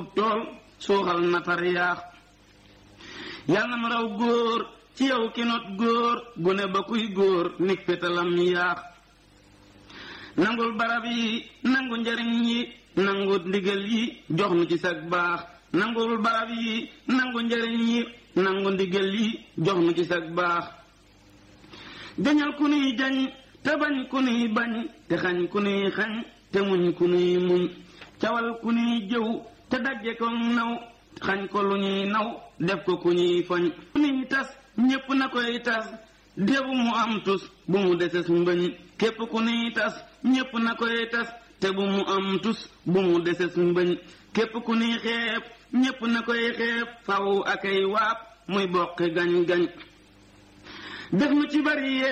sab tool suuxal na far yaax yal na mu raw góor ci yow ki not góor gune ba kuy góor nig fetalam yaax nangul barab yi nangu njariñ yi nangu ndigal yi jox nu ci sag baax nangul barab yi nangu njariñ yi nangu ndigal yi jox nu ci sag baax jañal ku nuy jañ te bañ ku nuy bañ te xañ ku nuy xañ te muñ ku nuy muñ cawal ku nuy jëw te dagge ko naw xañ ko lu ñuy naw def ko ku ñuy foñ ku nuy tas ñépp na koy tas débu mu am tus bu mu deses mbëñ képp ku nuy tas ñépp na koy tas te bu mu am tus bu mu deses mbëñ képp ku nuy xeeb ñépp na koy xeeb faw akay waab muy boqi gañ gañ def nu ci bari